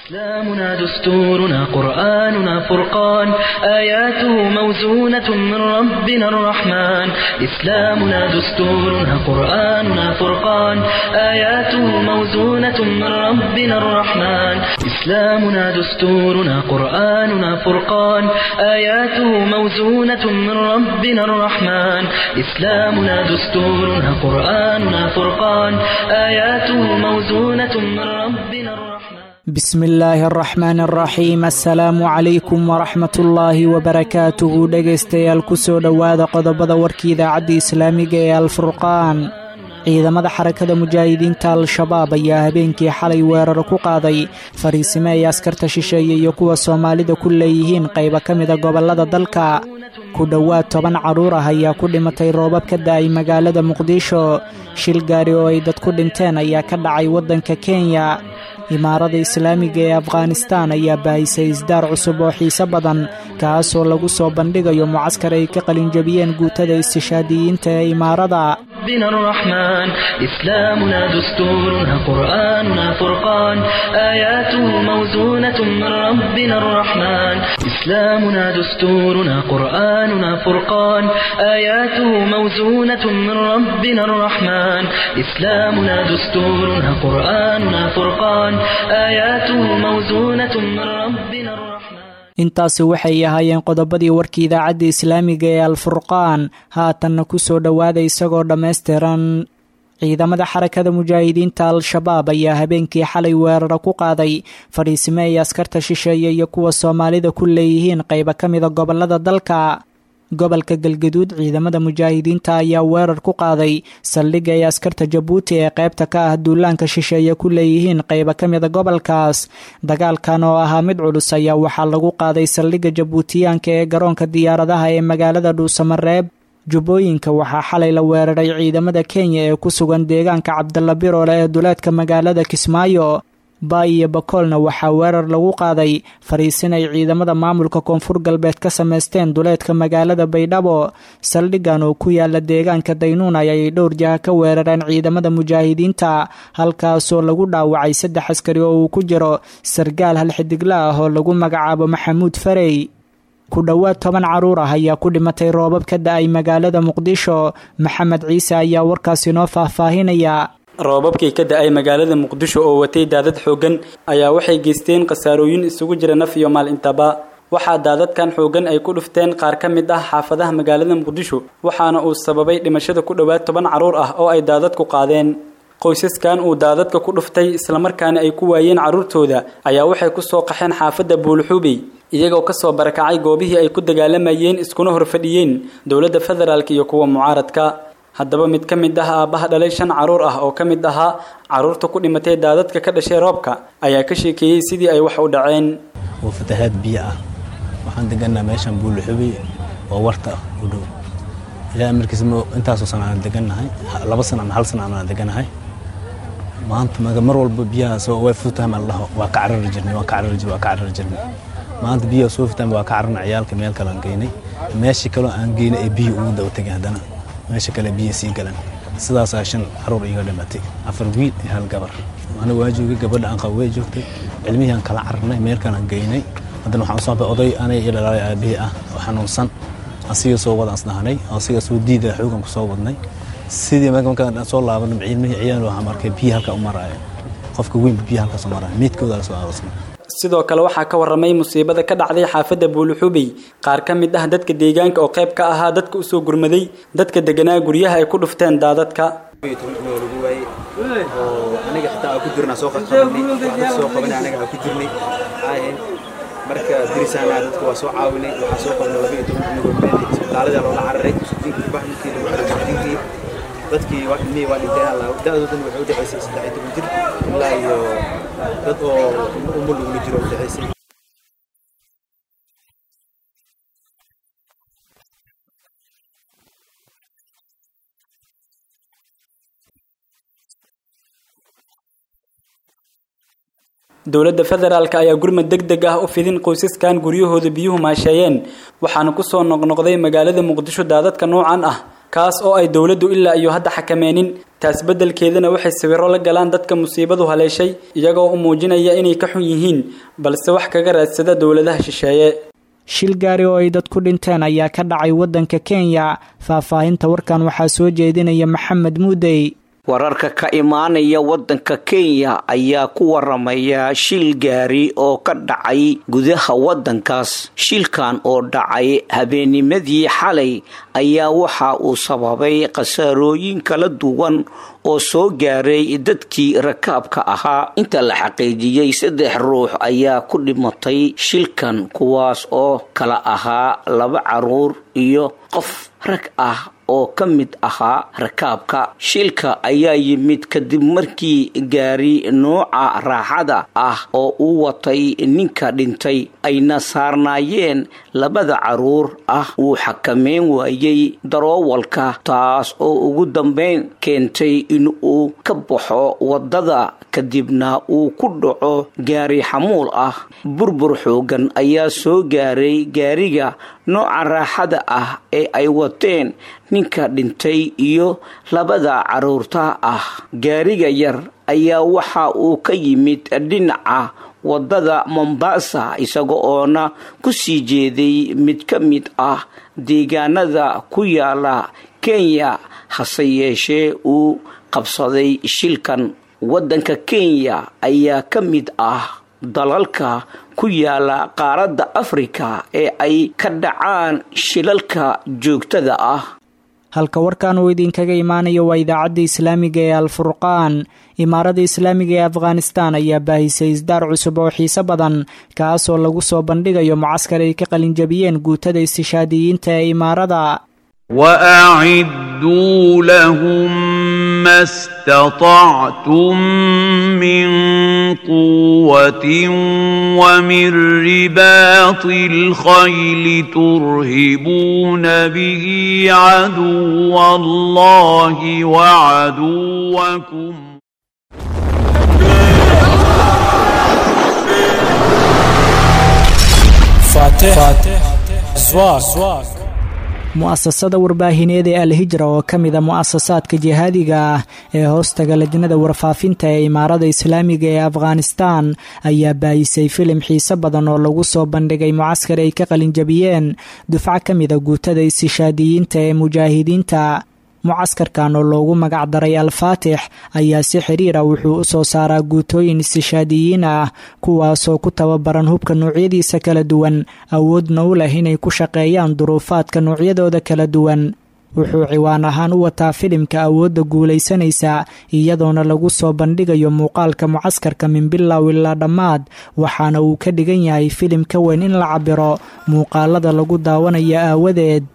إسلامنا دستورنا قرآننا فرقان آياته موزونة من ربنا الرحمن إسلامنا دستورنا قرآننا فرقان آياته موزونة من ربنا الرحمن إسلامنا دستورنا قرآننا فرقان آياته موزونة من ربنا الرحمن إسلامنا دستورنا قرآننا فرقان آياته موزونة من ربنا الرحمن bismi illaahi araxmaan araxiim assalaamu calaykum waraxmat ullaahi wabarakaatuhu dhegaystayaal kusoo dhowaada qodobada warkii idaacadda islaamiga ee alfurqaan ciidamada xarakada mujaahidiinta al-shabaab ayaa habeenkii xalay weerar ku qaaday fariisime ay askarta shisheeye iyo kuwa soomaalida ku leeyihiin qayba ka mida gobollada dalka ku dhowaad toban carruur ah ayaa ku dhimatay roobab ka da-ay magaalada muqdisho shil gaari oo ay dad ku dhinteen ayaa ka dhacay waddanka kenya imaarada islaamiga ee afghanistaan ayaa baahisay isdaar cusub oo xiise badan kaasoo lagu soo bandhigayo mucaskar ay ka qalinjabiyeen guutada istishaadiyiinta ee imaarada ربنا الرحمن إسلامنا دستورنا قرآننا فرقان آياته موزونة من ربنا الرحمن إسلامنا دستورنا قرآننا فرقان آياته موزونة من ربنا الرحمن إسلامنا دستورنا قرآننا فرقان آياته موزونة من ربنا الرحمن intaasi waxay ahaayeen qodobadii warkii idaacadda islaamiga ee alfurqaan haatanna ku soo dhowaada isagoo dhammaystiran ciidamada xarakada mujaahidiinta al-shabaab ayaa habeenkii xalay weeraro ku qaaday fadhiisime ay askarta shisheeye iyo kuwa soomaalida ku leeyihiin qayba ka mida gobollada dalka gobolka galgaduud ciidamada mujaahidiinta ayaa weerar ku qaaday saldhigga ay askarta jabuuti ee qaybta ka ah duulaanka shisheeye ku leeyihiin qayba ka mida gobolkaas dagaalkan oo ahaa mid culus ayaa waxaa lagu qaaday saldhigga jabuutiyaanka ee garoonka diyaaradaha ee magaalada dhuusamareeb jubbooyinka waxaa xalay la weeraray ciidamada kenya ee ku sugan deegaanka cabdalla biroole ee duleedka magaalada kismaayo baay iyo bakoolna waxaa weerar lagu qaaday fariisin ay ciidamada maamulka koonfur galbeed ka samaysteen duleedka magaalada baydhabo saldhiggan oo ku yaala deegaanka daynuun ayay dhowr jaha ka weerareen ciidamada mujaahidiinta halkaasoo lagu dhaawacay saddex askari oo uu ku jiro sargaal hal xidigla ah oo lagu magacaabo maxamuud farey ku dhowaad toban carruur ah ayaa ku dhimatay roobab ka da-ay magaalada muqdisho maxamed ciise ayaa warkaasi noo faahfaahinaya roobabkii ka da-ay magaalada muqdisho oo watay daadad xooggan ayaa waxay geysteen khasaarooyin isugu jira naf iyo maal intaba waxaa daadadkan xooggan ay ku dhufteen qaar ka mid ah xaafadaha magaalada muqdisho waxaana uu sababay dhimashada ku dhowaad toban carruur ah oo ay daadadku qaadeen qoysaskan uu daadadka ku dhuftay islamarkaana ay ku waayeen carruurtooda ayaa waxay kusoo qaxeen xaafadda buulxuubey iyagoo kasoo barakacay goobihii ay ku dagaalamayeen iskuna horfadhiyeen dowladda federaalk iyo kuwa mucaaradka haddaba mid ka mid ah aabbaha dhalay shan carruur ah oo ka mid ahaa carruurta ku dhimatay daadadka ka dhashay roobka ayaa ka sheekeeyey sidii ay wax u dhaceen waa fatahaad biyo ah waxaan degannaha meeshan buulixubey oo warta u dhow ilaa markiis intaasoo sana aan degannahay laba sana ama hal sana aan degannahay maanta mar walba biyahaas way futaan ma ladhaho waa ka carari jirnay waa ka carari jirnay waa ka carari jirnay maanta biyaha soo futaan waa ka cararnay ciyaalka meel kale aan geynay meeshii kaloo aan geynay ee biyo ugu daba tegay haddana meesha kale biyo sii galan sidaasaa shan caruur iga dhimatay afar wiil iyo hal gabar aniga waa joogay gabadha aan qabo way joogtay cilmihii aan kala cararnay meelkaan aan geynay haddana waxaan usoo baxay oday aniga iyo dhalaalay aabihii ah oo xanuunsan asiga soo wadaan isdhahanay asiga soo diida xoogan ku soo wadnay sidii markaan soo laabanay cilmihii ciyaal waxaan arkay biyo halka u maraayo qofka weynba biyo halkaas u maraayo miidkooda la soo aroosnay sidoo kale waxaa ka waramay musiibada ka dhacday xaafadda buuluxubey qaar ka mid ah dadka deegaanka oo qayb ka ahaa dadka usoo gurmaday dadka deganaa guryaha ay ku dhufteen daadadka aniga xitaa aan ku jirnaa soo qabanay soo qabanay anaga aan ku jirnay marka dirisaana dadka waa soo caawinay waxaa soo qabanay laba iyo toban cunugoo meel isbitaalada loola cararay sudiinkii baxninkii lagu cararay sudiinkii dadkii waa ilmihii waa dhinteen alla da-doodan waxay u dhexaysay saddex iyo toban jir ilaa iyo dad oo umul ugula jiro u dhexaysay dowladda federaalk ayaa gurmad deg deg ah u fidin qoysaskan guryahooda biyuhu maasheeyeen waxaana kusoo noqnoqday magaalada muqdisho daadadka noocan ah kaas oo ay dowladdu ilaa iyo hadda xakameenin taas beddelkeedana waxay sawirro la galaan dadka musiibadu haleeshay iyagoo u muujinaya inay ka xun yihiin balse wax kaga raadsada dowladaha shisheeye shil gaari oo ay dad ku dhinteen ayaa ka dhacay waddanka kenya faahfaahinta warkan waxaa soo jeedinaya maxamed muudey wararka ka imaanaya waddanka kenya ayaa ku waramaya shil gaari oo ka dhacay gudaha waddankaas shilkan oo dhacay habeenimadii xalay ayaa waxa uu sababay khasaarooyin kala duwan oo soo gaaray dadkii rakaabka ahaa inta la xaqiijiyey saddex ruux ayaa ku dhimatay shilkan kuwaas oo kala ahaa laba caruur iyo qof rag ah oo ka mid ahaa rakaabka shilka ayaa yimid kadib markii gaari nooca raaxada ah oo uu watay ninka dhintay ayna saarnaayeen labada caruur ah uu xakameyn waayey daroowalka taas oo ugu dambeyn keentay in uu ka baxo waddada kadibna uu ku dhaco gaari xamuul ah burbur xoogan ayaa soo gaaray gaariga nooca raaxada ah ee ay wateen ninka dhintay iyo labada caruurta ah gaariga yar ayaa waxa uu ka yimid dhinaca waddada mombasa isaga oona ku sii jeeday mid ka mid ah deegaanada ku yaala kenya hase yeeshee uu qabsaday shilkan waddanka kenya ayaa ka mid ah dalalka ku yaala qaaradda afrika ee ay ka dhacaan shilalka joogtada ah halka warkan uu idinkaga imaanayo waa idaacadda islaamiga ee alfurqaan imaarada islaamiga ee afghanistan ayaa baahisay isdaar cusub oo xiise badan kaasoo lagu soo bandhigayo mucaskar ay ka qalinjabiyeen guutada istishaadiyiinta ee imaarada واعدوا لهم ما استطعتم من قوه ومن رباط الخيل ترهبون به عدو الله وعدوكم فاتح زواج mu'asasada warbaahineed ee alhijra oo ka mida mu'asasaadka jihaadiga ah ee hoostaga lajnada warfaafinta ee imaarada islaamiga ee afghanistan ayaa baayisay filim xiise badan oo lagu soo bandhigay mucaskar ay ka qalinjabiyeen dufco ka mida guutada istishaadiyiinta ee mujaahidiinta mucaskarkan oo loogu magac daray al-faatix ayaa si xiriira wuxuu u soo saaraa guutooyin istishaadiyiin ah kuwaasoo ku tababaran hubka noocyadiisa kala duwan awoodna u leh inay ku shaqeeyaan duruufaadka noocyadooda kala duwan wuxuu ciwaan ahaan u wataa filimka awoodda guulaysanaysa iyadoona lagu soo bandhigayo muuqaalka mucaskarka min bilow ilaa dhammaad waxaana uu ka dhigan yahay filim ka weyn in la cabiro muuqaalada lagu daawanayo aawadeed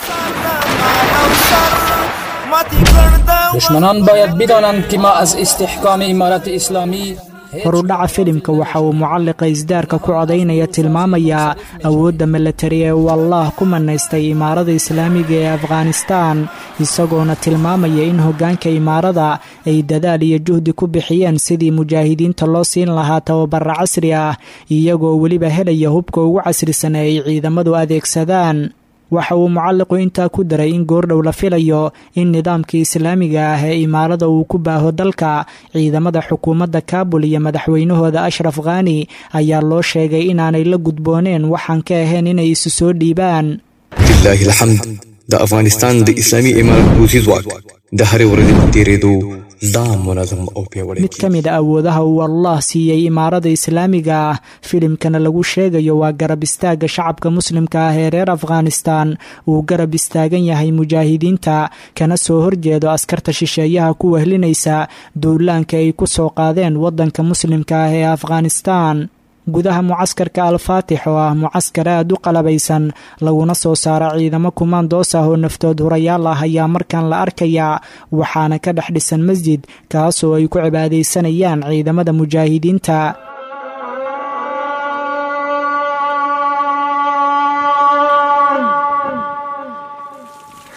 دشمنان باید بدانند که ما از استحکام امارت اسلامی horudhaca filimka waxa uu mucalliqa isdaarka ku codaynaya tilmaamayaa awoodda milatari ee uu allaah ku manaystay imaarada islaamiga ee afghanistan isagoona tilmaamaya in hoggaanka imaarada ay dadaal iyo juhdi ku bixiyeen sidii mujaahidiinta loo siin lahaa tababara casri ah iyagoo weliba helaya hubka ugu casrisan ee ay ciidamadu adeegsadaan waxa uu mucalliqu intaa ku daray in goordhow la filayo in nidaamkii islaamiga ah ee imaarada uu ku baaho dalka ciidamada xukuumadda kaabul iyo madaxweynahooda ashraf khani ayaa loo sheegay inaanay la gudbooneen waxaan ka ahayn inay isu soo dhiibaan لله الحمد د افغانستان د اسلامي امارت پوځي ځواک د هرې ورځې په تیرېدو دا منظم او پیاوړی mid ka mid a awoodaha uu allah siiyey imaarada islaamiga ah filimkana lagu sheegayo waa garab istaagga shacabka muslimka ah ee reer afghanistan uu garab istaagan yahay mujaahidiinta kana soo horjeedo askarta shisheeyaha ku wehlinaysa duulaanka ay ku soo qaadeen waddanka muslimka ah ee afghanistan gudaha mucaskarka al-faatix oo ah mucaskar aad u qalabaysan laguna soo saara ciidamo kumaandoos ah oo naftood hurayaal ah ayaa markan la arkayaa waxaana ka dhex dhisan masjid kaasoo ay ku cibaadaysanayaan ciidamada mujaahidiinta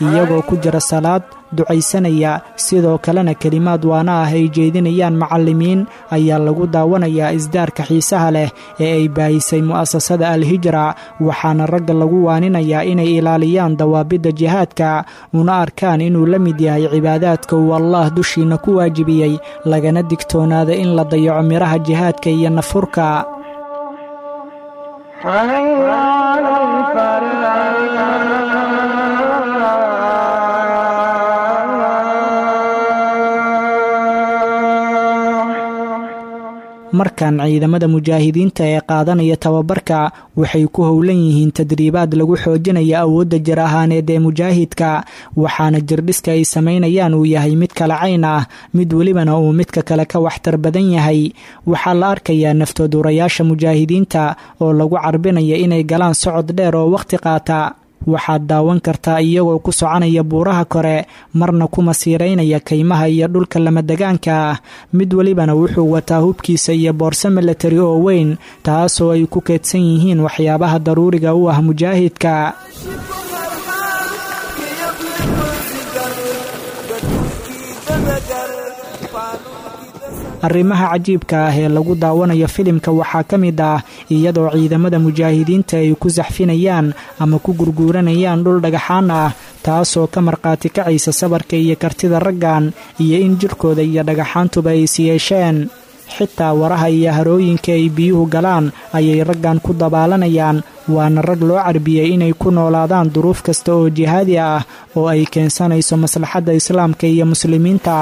iyagoo ku jira salaad ducaysanaya sidoo kalena kelimaad waana ah ay jeedinayaan macallimiin ayaa lagu daawanayaa isdaarka xiisaha leh ee ay baahisay mu'asasada al-hijra waxaana ragga lagu waaninayaa inay ilaaliyaan dawaabidda jihaadka una arkaan inuu la mid yahay cibaadaadka uu allah dushiina ku waajibiyey lagana digtoonaada in la dayaco midhaha jihaadka iyo nafurka markan ciidamada mujaahidiinta ee qaadanaya tababarka waxay ku howlan yihiin tadriibaad lagu xoojinaya awoodda jir ahaaneed ee mujaahidka waxaana jirdhiska ay samaynayaan uu yahay mid kala cayn ah mid welibana uu midka kale ka waxtar badan yahay waxaa la arkayaa naftoodurayaasha mujaahidiinta oo lagu carbinaya inay galaan socod dheer oo wakhti qaata waxaad daawan kartaa iyagoo ku soconaya buuraha kore marna ku masiiraynaya kaymaha iyo dhulka lamadegaanka ah mid welibana wuxuu wataa hubkiisa iyo boorso milatari oo weyn taasoo ay ku keedsan yihiin waxyaabaha daruuriga u ah mujaahidka arrimaha cajiibka ah ee lagu daawanayo filimka waxaa ka mid ah iyadoo ciidamada mujaahidiinta ay ku saxfinayaan ama ku gurguuranayaan dhul dhagaxaan ah taasoo ka markhaati kacaysa sabarka iyo kartida raggan iyo in jirkooda iyo dhagaxaantuba ay siyeesheen xitaa waraha iyo harooyinka ay biyuhu galaan ayay raggan ku dabaalanayaan waana rag loo carbiyey inay ku noolaadaan duruuf kasta oo jihaadi ah oo ay keensanayso maslaxadda islaamka iyo muslimiinta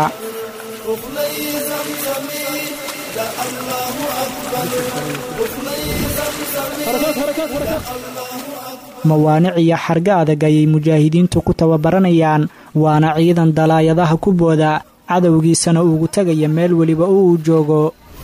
mawaanic iyo xarga adag ayay mujaahidiintu ku tababaranayaan waana ciidan dalaayadaha ku booda cadowgiisana ugu tegaya meel weliba oo uu joogo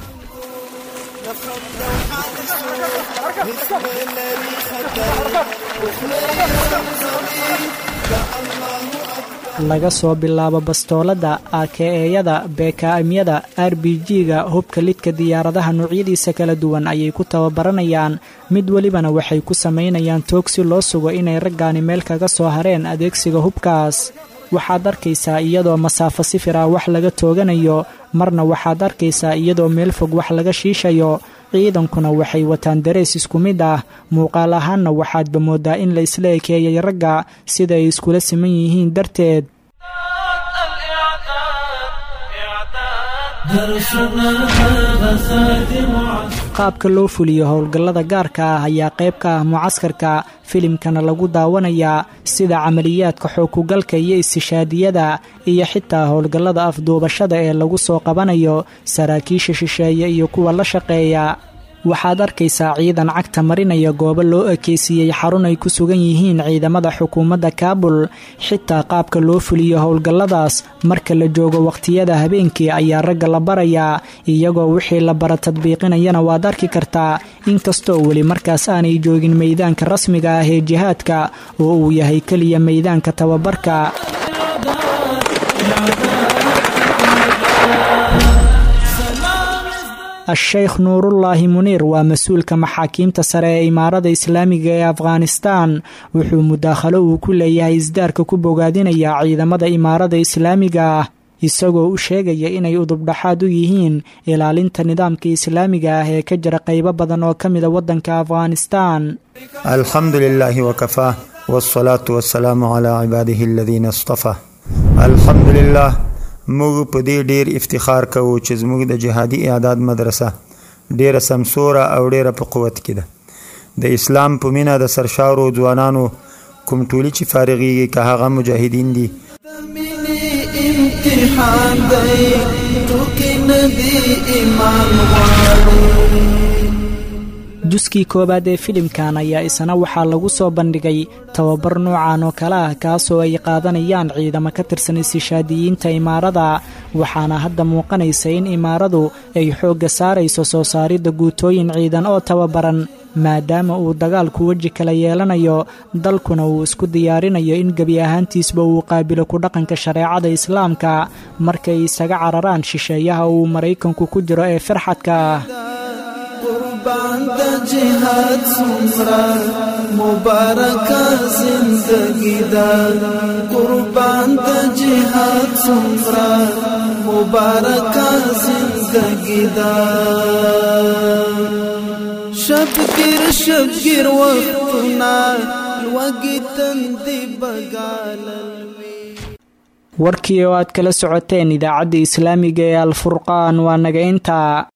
laga soo bilaabo bastoolada akeeyada beekaamyada r b g-ga hubka lidka diyaaradaha noocyadiisa kala duwan ayay ku tababaranayaan mid welibana waxay ku samaynayaan toog si loo sugo inay raggaani meel kaga soo hareen adeegsiga hubkaas waxaad arkaysaa iyadoo masaafo sifir ah wax laga tooganayo marna waxaad arkaysaa iyadoo meel fog wax laga shiishayo ciidankuna waxay wataan darees isku mid ah muuqaal ahaanna waxaadba moodaa in la isla ekeeyay ragga sida ay iskula siman yihiin darteed qaabka loo fuliyo howlgallada gaarka ah ayaa qayb ka ah mucaskarka filimkana lagu daawanayaa sida camaliyaadka xookugalka iyo istishaadiyada iyo xitaa howlgallada afduubashada ee lagu soo qabanayo saraakiisha shisheeye iyo kuwa la shaqeeya waxaad arkaysaa ciidan cagta marinaya goobo loo ekeysiiyey xarun ay ku sugan yihiin ciidamada xukuumadda kaabul xitaa qaabka loo fuliyo howlgalladaas marka la joogo wakhtiyada habeenkii ayaa ragga la barayaa iyagoo wixii la bara tadbiiqinayana waad arki kartaa inkastoo weli markaas aanay joogin meydaanka rasmiga ah ee jihaadka oo uu yahay keliya meydaanka tababarka a-sheykh nuurullaahi muniir waa mas-uulka maxaakiimta sare ee imaarada islaamiga ee afghanistan wuxuu mudaakhalo uu ku leeyahay isdaarka ku bogaadinayaa ciidamada imaarada islaamiga ah isagoo u sheegaya inay udubdhaxaad u yihiin ilaalinta nidaamka islaamiga ah ee ka jira qaybo badan oo ka mida waddanka afghanistan alxamdu lilaahi wakafaa wsalaatu wasalaamu calaa cibaadihi aladiina istafaa alxamdu lilah موږ په دې ډیر افتخار کوو چې زموږ د جهادي اعداد مدرسه ډیره سمسوره او ډیره په قوت کې ده د اسلام په مینه د سرشارو ځوانانو کوم ټولي چې فارغيږي که هغه مجاهدین دي امتحان دی ټوکی ندی ایمان غواړي juskii koowaad ee filimkan ayaa isna waxaa lagu soo bandhigay tababar noocan oo kale ah kaasoo ay qaadanayaan ciidamo ka tirsan istishaadiyiinta imaarada waxaana hadda muuqanaysa in imaaradu ay xoogga saarayso soo saaridda guutooyin ciidan oo tababaran maadaama uu dagaalku weji kala yeelanayo dalkuna uu isku diyaarinayo in gebi ahaantiisba uu qaabilo ku dhaqanka shareecada islaamka markay isaga cararaan shisheeyaha uu maraykanku ku jiro ee firxadka ah قربان د جهاد سمرا مبارک زندگی دا قربان د جهاد سمرا مبارک زندگی دا شبگیر شبگیر وقتنا لوگی تندی بگاللوی warkii oo aad kala socoteen idaacadda islaamiga ee alfurqaan waa naga intaa